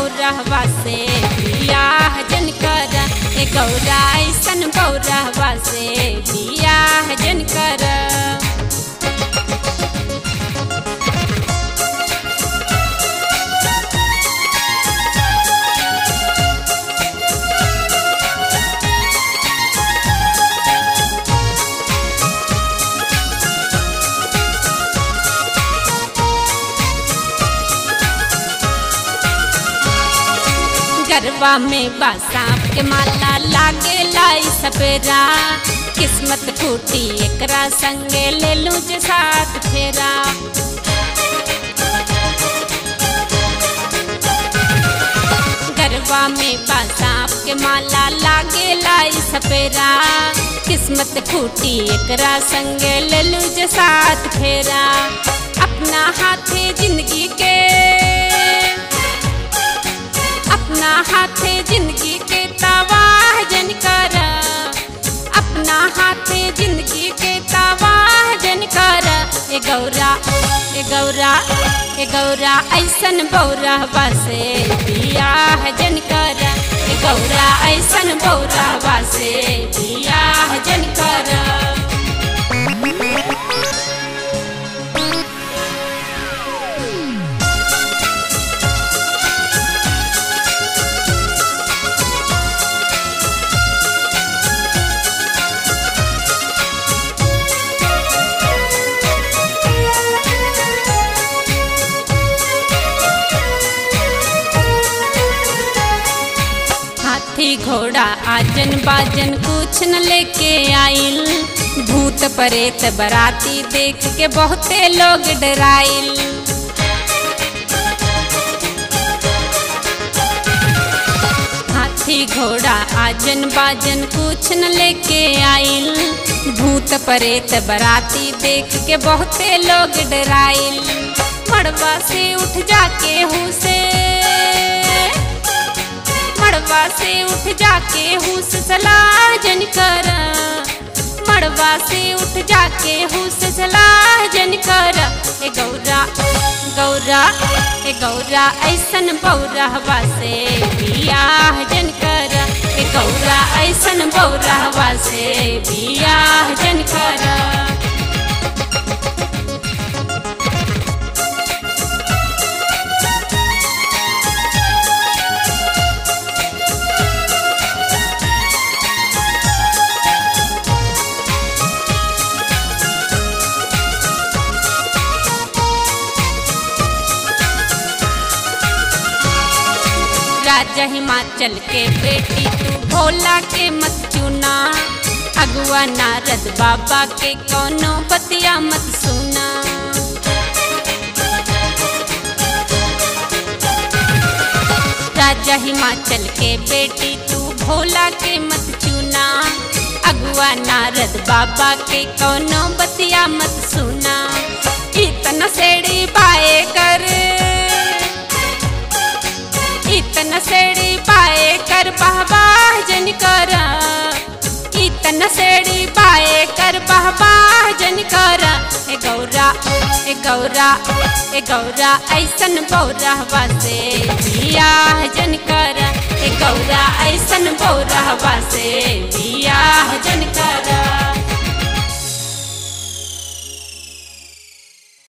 बौरहवा से बियाह जन कर ए गौरा ऐसन बौरहवा से बियाह जन कर गरबा में बा सांप के माला लागे लाई सपेरा किस्मत फूटी एकरा संगे ले लूं जे साथ फेरा गरबा में बा सांप के माला लागे लाई सपेरा किस्मत फूटी एकरा संगे ले लूं जे साथ फेरा अपना हाथे जिंदगी के अपना हाथे जिंदगी के तबाह जन कर अपना हाथे जिंदगी के तबाह जन कर ए गौरा ए गौरा ए गौरा ऐसन बौरहवा से बियाह जन कर ए गौरा ऐसन बौरहवा से बियाह जन कर हाथी घोड़ा आजन बाजन कुछ न लेके आइल भूत परेत बराती देख के बहुते लोग डराइल हाथी घोड़ा आजन बाजन कुछ न लेके आइल भूत परेत बराती देख के बहुते लोग डराइल मड़वा से उठ जाके हुसे मड़वा से उठ जाके हुस सलाह जन कर मड़वा से उठ जाके हुस सलाह जन कर ए गौरा गौरा ए गौरा ऐसन बौरहवा से बियाह जन कर ए गौरा ऐसन बौरहवा से बियाह जन कर राजा हिमाचल के बेटी तू भोला के मत चुना अगुआ नारद बाबा के कोनो बतिया मत सुना राजा हिमाचल के बेटी तू भोला के मत चुना अगुआ नारद बाबा के कोनो बतिया मत सुना इतना सेड़ी पाए कर इतना सेड़ी पाए कर बहबाह जन कर इतना सेड़ी पाए कर बहबाह जन कर ए गौरा ए गौरा ए गौरा ऐसन बौरहवा से बियाह जन कर ए गौरा ऐसन बौरहवा से बियाह जन कर